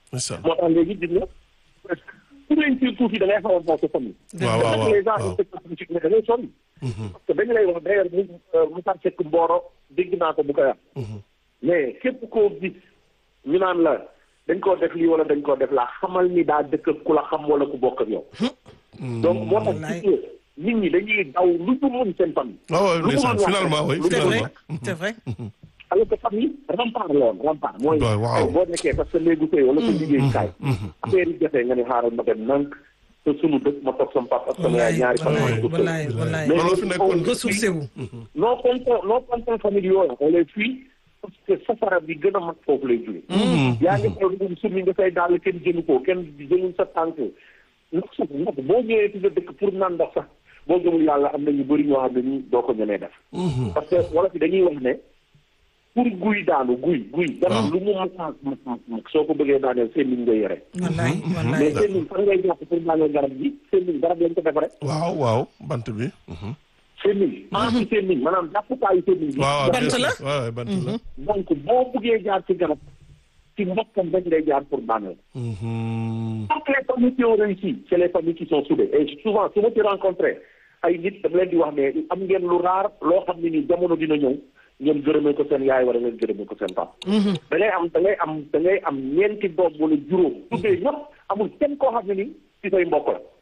ndeysaan moo tax léegi gis nga presque ku réussir tuuti da ngay xaw a bokk famille. waaw waaw te nag les gens waaw inspecteurs politiques ne da ngay sonn. parce que dañu lay wax d'ailleurs mu Moussa Seck Mboro dégg naa ko bu koy wax. mais képp koo gis ñu naan la dañ koo def lii wala dañ koo def laa xamal ni daa dëkk ak ku la xam wala ku bokk ak yow. donc moo tax Wallaay. gis nga nit ñi dañuy daw lu ñu mun seen famille. waaw waaw lu mu ndeysaan mën wax finalement oui rek, lu mu c'est mën vrai finalement c'est vrai. alors que famille rempart la woon rempart mooy Ouais, waaw. ay boo nekkee parce que néegu sëy wala sa liggéeyukaay affaire yi jotee nga ne xaaral ma dem nank te sunu dëkk ma toog sama papa ak sama yaay ñaari wallaay famille wallaay wallaay Mais looloo fi nekkoon ressourcé wu. non content non content famille yooyu on les fuit parce que safara bi gën a mag foofu lay jóge yaa ngi xool dugub summi nga say daal kenn jëlu ko kenn jëlul sa tànk ndox sax ndox boo ñëwee ci sa dëkk pour naan ndox sax boo gëmul yàlla am na ñu bëri ñoo xam ne nii doo ko ñemee def parce que wala fi dañuy wax ne pour guy daanu guy guy garab lu mu mag mag mag mag soo ko bëggee daaneel seen liñ nga yore wallaay mais wallaay. seen liñ fan ngay jàpp pour daaneel garab gi seen liñ garab lañ ko defaree waaw waaw bant bi mhm. seen liñ anti seen liñ maanaam jàppukaayu seen liñ bi waaw waaw Bant bien sûr. la? waaw waaw bant la donc boo buggee jaar ci garab ci mbokkam rek ngay jaar pour daaneel Mhm. toutes les familles qui ont réussi c'est les familles qui sont soudées et souvent su ma ci rencontré ay nit dama leen di wax ne am ngeen lu raar loo xam ne ni jamono dina ñëw ngeen gërëmee ko seen yaay wala ngeen gërëmee ko seen papa da ngay am da ngay am da ngay am ñeenti doom wala juróom tuddee ñëpp amul kenn koo xam ne ni ci say mbokk la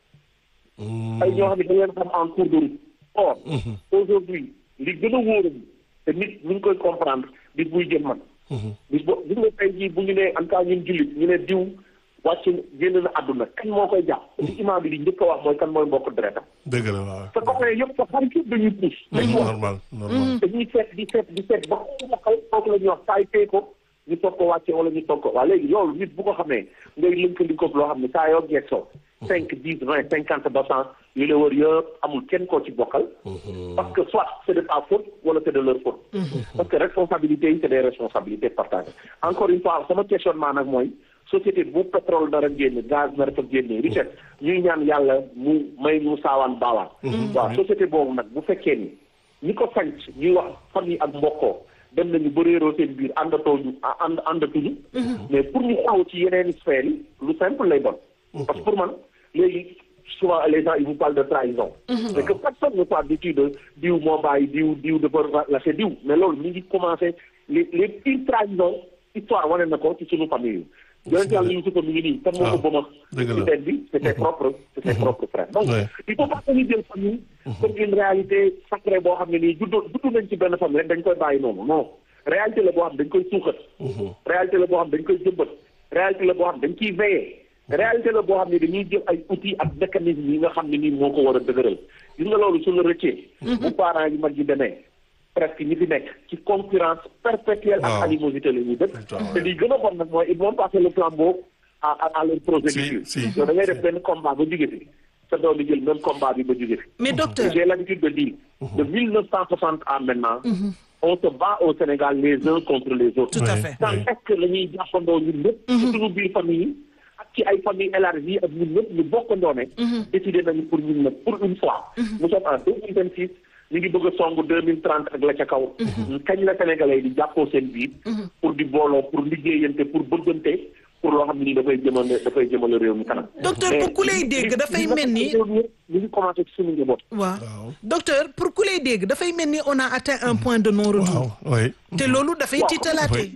ay ñoo xam ne da ngeen xam en cours de route or aujourd'hui li gën a wóoram te nit ñu ngi koy comprendre bis buy jëm man bis bo gis nga tey jii bu ñu nee en tout cas ñun jullit ñu ne diw wàcc génn na àdduna kan moo koy jàpp li imaam bi di njëkk a wax mooy kan mooy mbokk deretam dëgg la waaw sa copain yëpp sa xarit yëpp dañuy puus dañuy wax normal normal dañuy seet di seet di seet ba ko bokkal kooku la ñuy wax taay tee ko ñu toog ko wàcce wala ñu toog ko waa léegi loolu nit bu ko xamee ngay lëkkalikoog loo xam ne saa yoo geesoo cinq dix vingt cinquante pour cent yu la wër yëpp amul kenn koo ci bokkal parce que soit c'est de ta faute wala c'est de leur faute parce que responsabilité yi c'est des responsabilités partagées encore une fois sama questionnement nag mooy société bu pétrole dara génn gaz nar fa génne richesse ñuy ñaan yàlla mu may mu saawaan baawaan waaw société boobu nag bu fekkee ni ñi ko sanc ñuy wax famille ak mbokkoo dem nañu ba réeroo seen biir àndatoo ñu ànd àndatuñu mais pour ñu xaw ci yeneen sphères yi lu simple lay doon parce que pour man léegi souvent les gens ils vous parlent de trahison mais que personne ne parle du de diw moo bàyyi diw diw dafa lâché diw mais loolu ñu ngi commencé les les pires trahisons histoire wane na ko ci suñu famille yi yonent yàlla Yuusufa mi ngi nii kan moo ko bëma dëgg la ci teen bi c'est ses propres c'est ses propres frères donc Ouais. il faut pas que ñu jël famille comme une réalité sacrée boo xam ne nii juddoo juddu nañ ci benn famille rek dañ koy bàyyi noonu non réalité la boo xam dañ koy suuxat réalité la boo xam dañ koy jëmbat réalité la boo xam dañ ciy veiller réalité la boo xam ne dañuy jël ay outils ak mécanismes yi nga xam ne nii moo ko war a dëgëral gis nga loolu su la rëccee bu parents yi mag yi demee presque ñi fi nekk ci concurrence perpétuelle Waaw. ak animosité la ñuy dëkk Waaw. te li gën a bon nag mooy ils vont passer le flambeau à à à leur progéniture Si, si. yow da ngay def benn combat ba jóge fi sa doom di jël même combat bi ba jóge fi mais docteur j'ai l'habitude de dire de 1960 à maintenant on se bat au Sénégal les uns contre les autres tout à Ouais. fait quand est-ce que la ñuy jàppandoo ñun ñëpp ci suñu biir famille yi ak ci ay famille élargie ak ñun ñëpp ñu bokkandoo ne décidé nañu pour ñun nag pour une fois nous sommes en deux mille vingt six ñu ngi bëgg a song deux mille trente ak la ca kaw kañ la sénégalais yi di jàppoo seen biir pour di booloo pour liggéeyante pour bëggante pour loo xam ne nii dafay jëmale dafay jëmale réew mi kanam Docteur, pour ku lay dégg dafay mel ni- ñu ngi commencé ci suñu njaboot waaw Waaw. docteur pour ku lay dégg dafay mel ni on a atteint un point de non retour waaw oui te loolu dafay Waaw. tiitalaate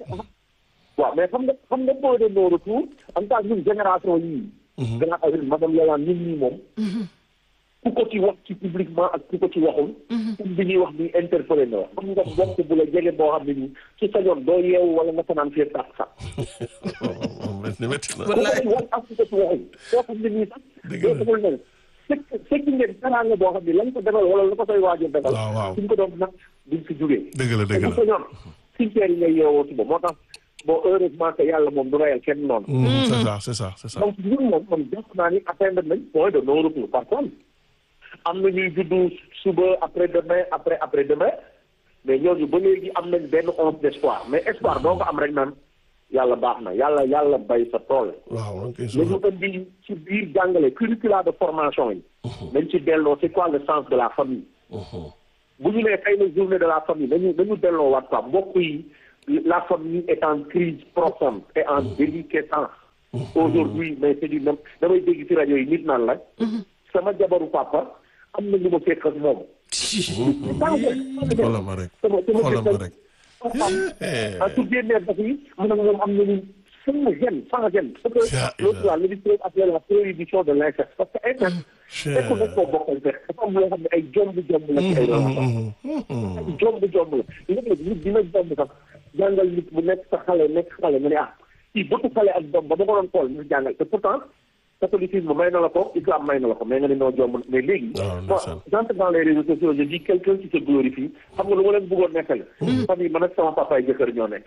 waaw mais xam nga xam nga point de non retour en tout cas ñun génération yii. grand avril madame Yolande ñun ñii moom. ku ko ci wax ci publiquement ak ku ko ci waxul. pour bi ñuy wax ni interpellé na wax xam nga bokk bu la jege boo xam ne nii su sañoon doo yeewu wala nga fanaan fii tax sax. ni métti na ku ko ci wax ak ku ko ci waxul soo xam ne nii sax. Dëgg doo la. xamul ne fekk fekk ngeen teraanga boo xam ne lañ ko defal wala la ko koy waajal defal. Waaw, waaw. suñ ko doon nag duñ fi jugee. dëgg la dëgg te la bu sañoon cimetière yi ngay yeewoo suba moo tax bon heureusement que yàlla moom du rayal kenn noonu. Mm, c'est ça c'est ça c'est ça donc ñun moom man jàpp naa ni atteindre nañ point de non retour par contre am na ñuy juddu suba après demain après après demain mais ñooñu ba léegi am nañ benn once d'espoir mais espoir doo ko am rek naan yàlla baax na yàlla yàlla bay sa tool. waaw ok nañu indi ci biir jàngale curricula de formation yi. nañ ci delloo c'est quoi le sens de la famille. bu ñu nee tey la journée de la famille nañu nañu delloo waat quoi mbokk yi la famille est en crise profonde et en déliquescence aujourd'hui mais c'est du même damay dégg ci rajo yi nit naan la sama jabaru papa am na lu ma fekk ak moom xoolal ma rek sama sama xoolal ma rek ah su génnee daf yi man ak moom am nañu sans gêne sans gêne parce Ya que l'autre là le ministre appelé la prohibition de l'inceste parce que inceste fekk nañ koo bokkal fekk dafa am loo xam ne ay jomb jomb la ci ay relation ay jomb jomb la léeg-léeg nit dina jomb sax jàngal nit bu nekk sa xale nekk xale nga ne ah kii bëtu xale ak doom ba ma ko doon xool ñu jàngal te pourtant catholicisme may na la ko islam may na la ko mais nga ne noo jomb mais léegi Ah, moi ndeysaan. j'entre dans les réseaux sociaux je dis quelqu'un qui se glorifie xam nga lu ma leen bëggoon nekkal famille man ak sama papa ay jëkkër ñoo nekk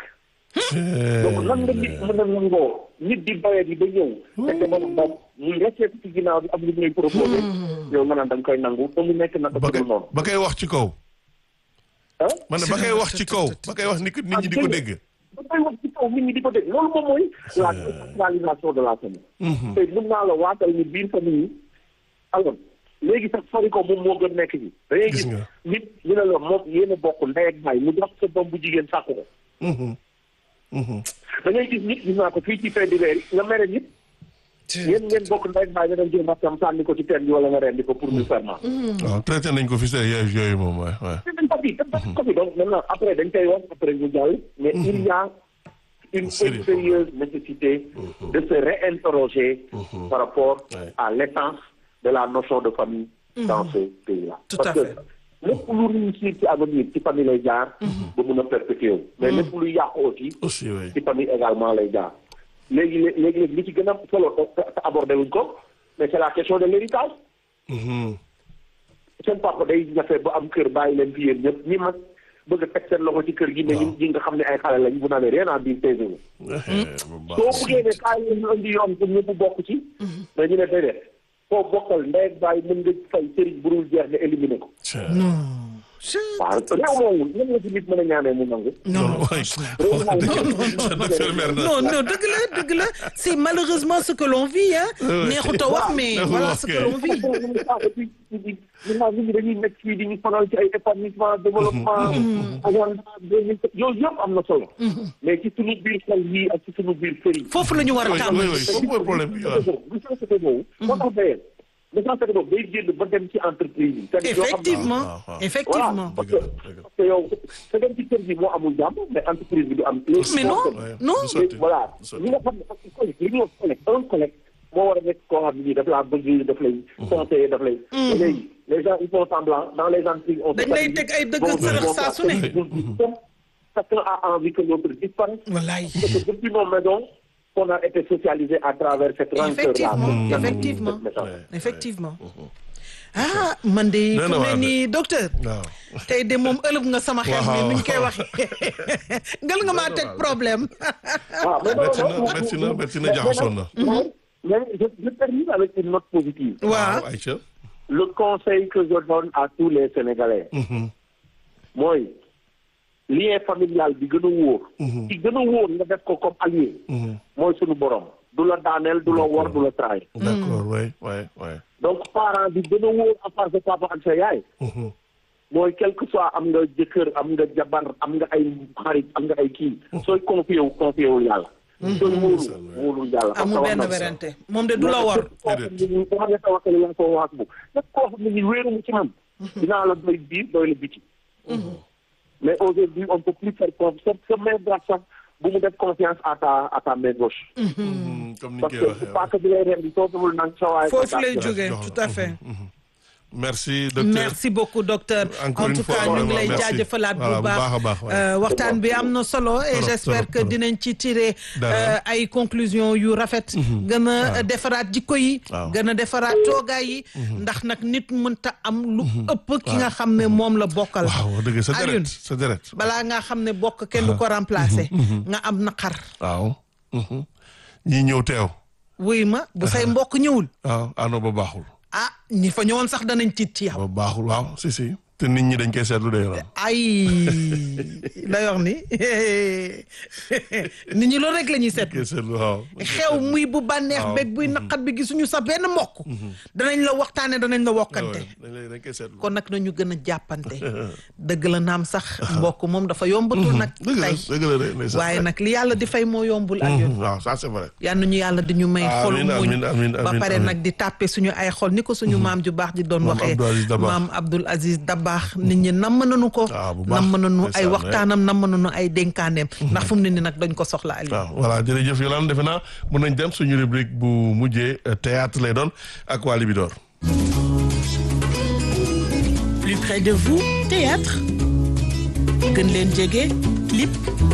donc lan nga nit mën a nangoo nit di bayee di ba ñëw fekk moom moom muy resté ci ginnaaw bi am lu muy proposé yow nga naan da nga koy nangu te mu nekk naka ba su koy dul noonu ba koy wax ci kaw ah man ne ba koy wax ci kaw ba koy wax ni nit ñi di ko dégg da koy wax ci kaw nit ñi di ko dégg loolu moom mooy la décentralisation de la famille te mën naa la waatal ni biir famille yi alors léegi sax sori ko moom moo gën nekk ci da ngay Gis gis nga. nit ñu ne la moom yéen a bokk ndey ak baay mu jox sa doom bu jigéen sàkku ko Mhm. Mhm. da ngay gis nit gis naa ko fii ci fin d'hiver yi nga mere nit yéen ngeen bokk ndey ak baay nga dem jël mbàkkam sànni ko ci teen bi wala nga rendi ko pour ñu ferment waaw traité nañ ko fi see yooyu yooyu moom waay waay dañ ko fi dañ ko fi donc maintenant après dañ koy wax après ñu jàll mais il y a une Sérieux. sérieuse nécessité de se réinterroger par rapport Ouais. à l'essence de la notion de famille dans ce pays-là Tout parce à que fait. lépp lu réussir ci avenir ci famille lay jaar ba mun a perpétuer wu mais lépp lu yàqu aussi aussi oui ci famille également lay jaar léegi léegi léegi li ci gën a solo te te abordé wuñ ko mais c'est la question de l'héritage Mhm. seen papa day jafe ba am kër bàyyi leen fi yéen ñëpp ñi mag bëgg a teg seen loxo ci kër gi ne ñi ñi nga xam ne ay xale lañ bu nawee rien à dire taisez-vous Eh, bu baax. soo buggee ne kaay leen ñu indi yoon pour ñëpp bokk ci mais ñu ne déedéet foo bokkal ndey ak baay mën nga fay sëriñ bu dul jeex nga éliminer ko Tiens. waaw réew moomu nan la ci nit mën a ñaanee mu nangu non non waay docteur Merna non non dëgg la dëgg la c'est malheureusement ce que l'on vit hein ouais. neexut a wax mais Neexut a voilà wax ce kay. que l'on vit et puis maintenant nit ñi dañuy nekk fii di ñu sonal ci ay épanouissement développement agenda deux mille yooyu yëpp am na solo mais ci suñu biir xel yi ak ci suñu biir kër yi foofu la ñu war a oui oui tàmbali oui foofu mooy problème bi waaw necessité boobu moo tax d'ailleurs necessité boobu day génn ba dem ci entreprise yi c'est-à-dire yoo xam ne- effectivement Ah, ah, ah. effectivement parce Dëgg que la, dëgg la. parce que yow sa dem ci kër gi moo amul jàmm mais entreprise bi du am mais non Ouais, non du sotti, voilà du sotti. li nga xam ne parce que collègue li ñuy wax collègue un collègue moo war a nekk koo xam ne nii daf laa bëgg daf lay conseiller daf lay léegi les gens ils font semblant dans les entreprises on Dañ lay teg ay dëgg sërëx saa su ne. chacun a envie que l'autre disparaisse wallaay parce que depuis nos maisons on a été socialisé à travers cette rancœur Effectivement, là effectivement. Ouais. effectivement ah man de Nee fu na ne waar de. nii docteur waaw tey de moom ëlëb nga sama xel mi Waaw. ni ñu koy waxee ngal nga maa teg problème Ah, mais non, métti na non, métti non, na métti na mais- jaxasoon na mais- mais je, je termine avec une note positive. waaw Aïcha Le conseil que je donne à tous les Sénégalais, Mhm. mooy lien familial bi gën a wóor. ci gën a wóor nga def ko comme allié. Mhm. mooy sunu borom. du la daaneel du la wor du la traay. d'accord oui oui oui donc parent bi gën a wóor à part sa papa ak sa yaay. Mhm. mooy quel que soit am nga jëkkër am nga jabar am nga ay xarit am nga ay kii. sooy confié wu confié wul yàlla. sooy wóolu wóolul yàlla. amul benn werante moom de du la war koo xam ne nii boo xam ne tawakkal la ko wax bu képp koo xam ne nii wéeru mu ci man dinaa la doy biir doy la biti mais aujourd'hui on peut plus faire confiance sa main droite sax bu mu def confiance à ta à ta main gauche Mhm. comme ni ñu parce koy que waxee pas que bi lay rendi soo demul nang sa waay foofu lay jógee jox la. tout à fait merci docteur merci beaucoup docteur Encore en une tout fois, cas ñu ngi vraiment, lay merci. jaajëfalaat bu Voilà, bu baax baax a baax, ouais. Euh, waxtaan bi am na solo et Trop, j'espère trop, que trop. dinañ ci tirer Dara. euh, ay conclusions yu rafet gën a defaraat jikko yi Waaw. gën a defaraat toogaay yi ndax nag nit mënta am lu ëpp ki nga xam ne moom la bokkal waaw dëgg sa deret Alioune, sa deret balaa nga xam ne bokk kenn du ko remplacer nga am naqar waaw Mhm. ñii ñëw teew wuy ma bu say mbokk ñëwul waaw ano ba baaxul ah ñi fa ñëwoon sax danañ tiit ci yow ba baaxul waaw si si te nit ñi dañ koy seetlu de yoon. ay la yor ni nit ñi loolu rek la ñuy seet koy seetlu waaw. xew muy bu bànneex waaw. beeg buy naqat bi gisuñu sa benn mbokk danañ la waxtaane danañ la wokkante dañ lay dañ koy seetlu. kon nag nañu gën a jàppante dëgg la naam sax mbokk moom dafa yombatul nag dëgg la tey dëgg la de ndeysaan. waaye nag li yàlla di fay moo yombul ak yoon waaw ça c'est vrai. yal nañu yàlla di ñu may xol Amiin, muñ amiin, amiin, ba amiin, pare amiin. nag di tàppe suñu ay xol ni ko suñu maam ju baax ji doon Maam waxee Abdou Aziz Dabakh. maam Abdoul Aziz Dabakh nit ñi namm nañu ko Ah, bu baax. namm nañu ay Ndeysaan, waxtaanam namm nañu ay dénkaaneem ndax fu mu ne ni nag dañ ko soxla Aliou waaw voilà jërëjëf Yolande defe naa mën nañ dem suñu rubrique bu mujjee euh, théâtre lay doon ak waa Libidor. Plus près de vous, théâtre. gën leen jege, clip.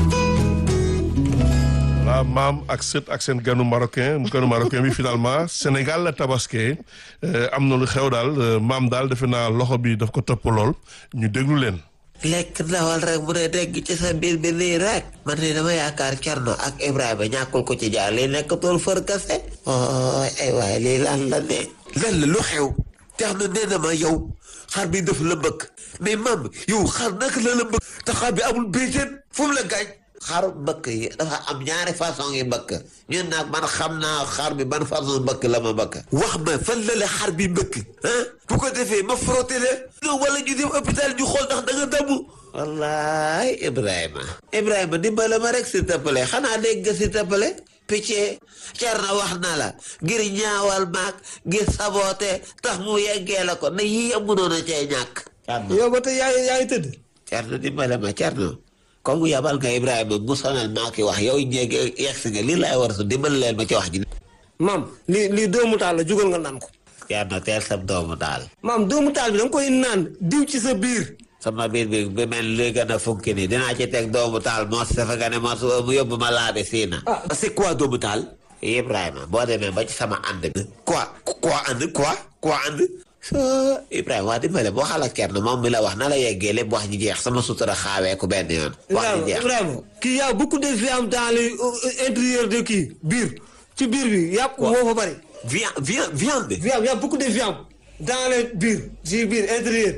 waaw maam ak sët ak seen ganu marocain ganu marocain bi finalement Sénégal la tabaské euh, am na lu xew daal euh, maam daal defe naa loxo bi daf ko topp lool ñu déglu leen. lekk ndawal rek mu ne dégg ci sa biir bi nii rek man ni dama yaakaar Cerno ak Ibrahima ñàkkul ko ci jaar lii nekk tool fër kase ooy ay waay lii lan la ne lan la lu xew tax na nee na ma yow xar bi def la mbëkk mais mam yow xar naka la la mbëkk te xar bi amul béjjén fu mu la gaañ xaru mbëkk yi dafa am ñaari façon yi mbëkk ñun nag man xam naa xar bi ban façon mbëkk la ma mbëkk wax ma fan la la xar bi mbëkk ah bu ko defee ma frotté la non wala ñu dem hôpital ñu xool ndax da nga damm wallaay Ibrahima Ibrahima dimbale ma rek s'il te plaît xanaa dégg nga s'il te plaît picc Cerno wax na la ngir ñaawal maag ngir saboote tax mu yeggee la ko ne yii amunoon a cee ñàkk Cerno yow ba tey yaa ngi yaa ngi tëdd. Cerno dimbale ma Cerno comme yabal nga Ibrahima mu sonal maa ki wax yow ñeeg yegsi nga lii laay war a su dimbale leen ma ci wax ji maam lii lii doomu taal la jugal nga naan ko. Cerno teel sam doomu daal maam doomu taal bi da nga koy naan diw ci sa biir. sama biir bi bi mel luy gën a funki nii dinaa ci teg doomu taal moo si dafa gane moo su mu yóbbu ma laabi siina Ah. c'est quoi doomu taal Ibrahima boo demee ba ci sama ànd bi quoi quoi ànd quoi quoi ànd so Ibrahima waa dimbale boo xala Cerno moom mi la wax na la yeggee lépp wax ji jeex sama sutura xaawee ku benn yoon wax ji Ibrahima jeex Ibrahima kii y a beaucoup de viande dans les euh, intérieur de kii biir ci biir bi yàpp moo fa bari. viande viande viande viande y a beaucoup de viande dans les biir ci biir intérieur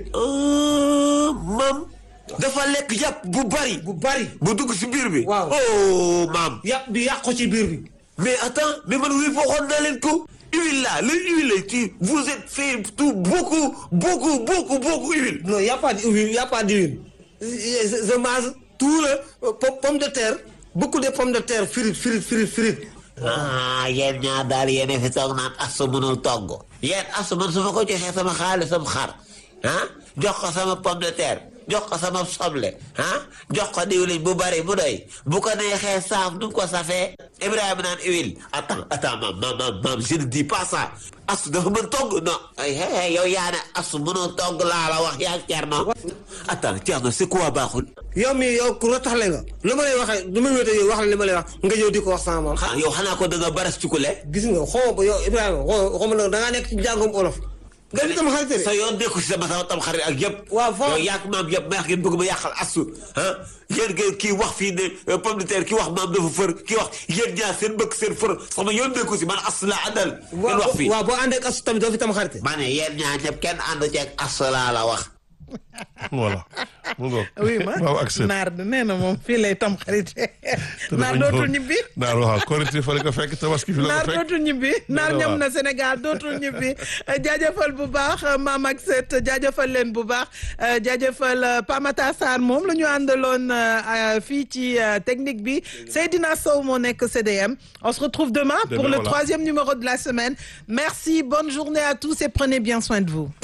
ah maam dafa lekk yàpp bu bari bu bari. bu dugg si biir bi Waaw. oh maam yàpp bi yàq ko ci biir bi. mais attends mais man oui waxoon naa leen ko huile là le huile ci vous êtes fait tout beaucoup beaucoup beaucoup beaucoup huile non y a pas d'huile y a pas d'huile. je je mange tout le euh, pom- pomme de terre beaucoup de pommes de terre frites frites frites frites. ah yéen ñaar daal yéen fi toog naan asu mënul togg yéen asu man su ma ko joxee sama xaalisam xar ah jox ko sama pomme de terre jox ko sama soble ah jox ko diwlin bu bari bu doy bu ko neexee saaf nu mu ko safee Ibrahima naan huile attends attends maam maam maam maam je ne dis pas ça asu dafa mën togg non ay hey hey yow yaa ne asu mënoo togg laa la wax yaa Cerno attends Cerno c'est quoi baaxul yow mi yow ku rotaxle nga lu ma lay waxee lu ma wéete yow wax la li ma lay wax nga ñëw di ko wax sama maam xanaa yow xanaa ko da nga baras cukule gis nga xaw ma yow Ibrahima xaw xaw ma nag da ngaa nekk ci jàngum olof. nga di tam xarit de. sa yoon nekku si sama sama tam xarit ak yëpp. waaw foo yow yàq maam yëpp ma yàq ngeen bëgg ma yàqal asu ah yéen ngeen kii wax fii ne euh, pomme de terre kii wax maam dafa fër kii wax yéen ñaar seen bëgg seen fër sama yoon nekku si man asu la àndal. ngeen wax fii waaw boo àndee ak asu tamit doo fi tam xarit. ma ne yéen ñaar ñëpp kenn àndu ceeg asu laa la wax. voilà mu ngoog. oui ma waaw ak sët. naar de nee na moom fii lay tam xarit naar dootul ñibbi naar waaw korité fa la ko fekk tabaski fi la naar ko fekk. dootul ñibbi naar waaw. ñam na Sénégal dootul ñibbi jaajëfal bu baax maam ak set jaajëfal leen bu baax jaajëfal Pamata Sarr moom la ñu àndaloon euh, fii ci euh, technique bi Seydina Sow moo nekk CDM on se retrouve demain pour Demain, le voilà. troisième numéro de la semaine merci bonne journée à tous et prenez bien soin de vous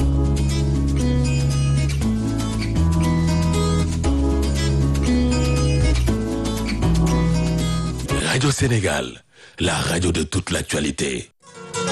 Radio Sénégal, la radio de toute l'actualité.